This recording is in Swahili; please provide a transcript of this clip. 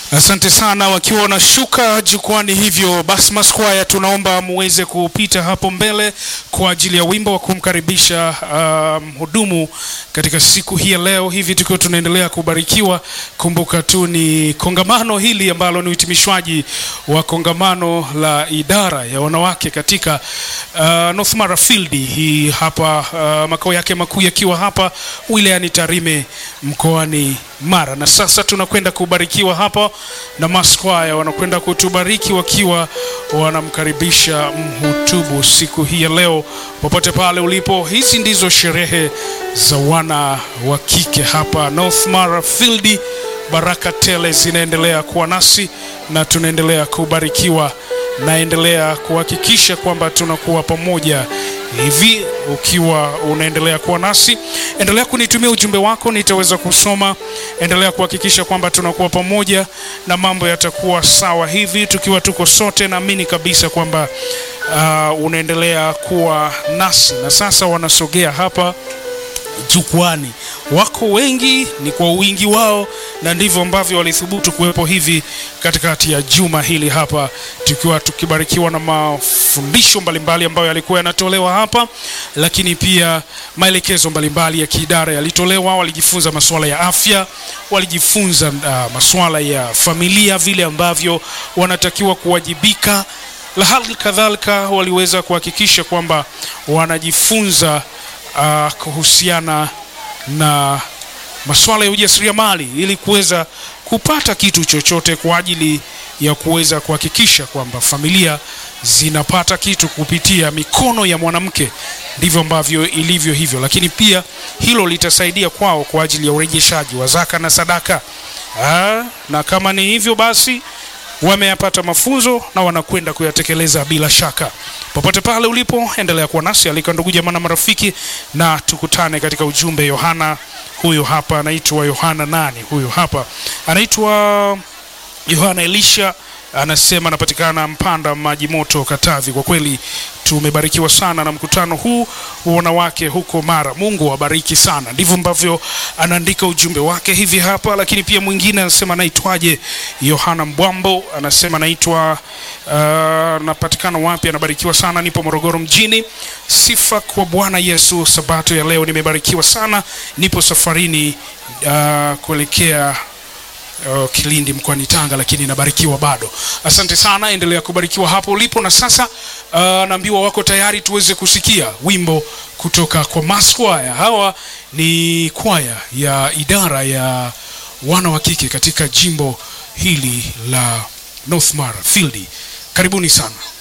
Asante sana wakiwa wanashuka jukwani. Hivyo basi, maskwaya, tunaomba muweze kupita hapo mbele kwa ajili ya wimbo wa kumkaribisha mhudumu um, katika siku hii ya leo. Hivi tukiwa tunaendelea kubarikiwa, kumbuka tu ni kongamano hili ambalo ni uhitimishwaji wa kongamano la idara ya wanawake katika uh, North Mara Field hii hapa, uh, makao yake makuu yakiwa hapa wilayani Tarime mkoani Mara, na sasa tunakwenda kubarikiwa hapa na maskwaya wanakwenda kutubariki wakiwa wanamkaribisha mhutubu siku hii ya leo. Popote pale ulipo, hizi ndizo sherehe za wana wa kike hapa North Mara Field. Baraka tele zinaendelea kuwa nasi na tunaendelea kubarikiwa. Naendelea kuhakikisha kwamba tunakuwa pamoja hivi. Ukiwa unaendelea kuwa nasi, endelea kunitumia ujumbe wako, nitaweza kusoma. Endelea kuhakikisha kwamba tunakuwa pamoja na mambo yatakuwa sawa hivi, tukiwa tuko sote. Naamini kabisa kwamba uh, unaendelea kuwa nasi, na sasa wanasogea hapa jukwani. Wako wengi, ni kwa wingi wao, na ndivyo ambavyo walithubutu kuwepo hivi katikati ya juma hili hapa, tukiwa tukibarikiwa na mafundisho mbalimbali ambayo yalikuwa yanatolewa hapa, lakini pia maelekezo mbalimbali ya kiidara yalitolewa. Walijifunza masuala ya afya, walijifunza uh, masuala ya familia, vile ambavyo wanatakiwa kuwajibika, la hali kadhalika waliweza kuhakikisha kwamba wanajifunza uh, kuhusiana na masuala ya ujasiriamali ili kuweza kupata kitu chochote kwa ajili ya kuweza kuhakikisha kwamba familia zinapata kitu kupitia mikono ya mwanamke. Ndivyo ambavyo ilivyo hivyo, lakini pia hilo litasaidia kwao kwa ajili ya urejeshaji wa zaka na sadaka. Aa, na kama ni hivyo basi wameyapata mafunzo na wanakwenda kuyatekeleza bila shaka. Popote pale ulipo, endelea kuwa nasi, alika ndugu jamaa na marafiki, na tukutane katika ujumbe. Yohana huyu hapa anaitwa Yohana nani? Huyu hapa anaitwa Yohana Elisha, anasema anapatikana Mpanda Maji Moto, Katavi. Kwa kweli tumebarikiwa sana na mkutano huu wa wanawake huko Mara. Mungu awabariki sana. Ndivyo ambavyo anaandika ujumbe wake hivi hapa. Lakini pia mwingine anasema naitwaje? Yohana Mbwambo anasema naitwa uh, napatikana wapi? Anabarikiwa sana, nipo Morogoro mjini. Sifa kwa Bwana Yesu. Sabato ya leo nimebarikiwa sana, nipo safarini uh, kuelekea Uh, Kilindi mkoani Tanga, lakini nabarikiwa bado. Asante sana, endelea kubarikiwa hapo ulipo. Na sasa uh, naambiwa wako tayari tuweze kusikia wimbo kutoka kwa maskwaya. Hawa ni kwaya ya idara ya wana wa kike katika jimbo hili la North Mara Field. Karibuni sana.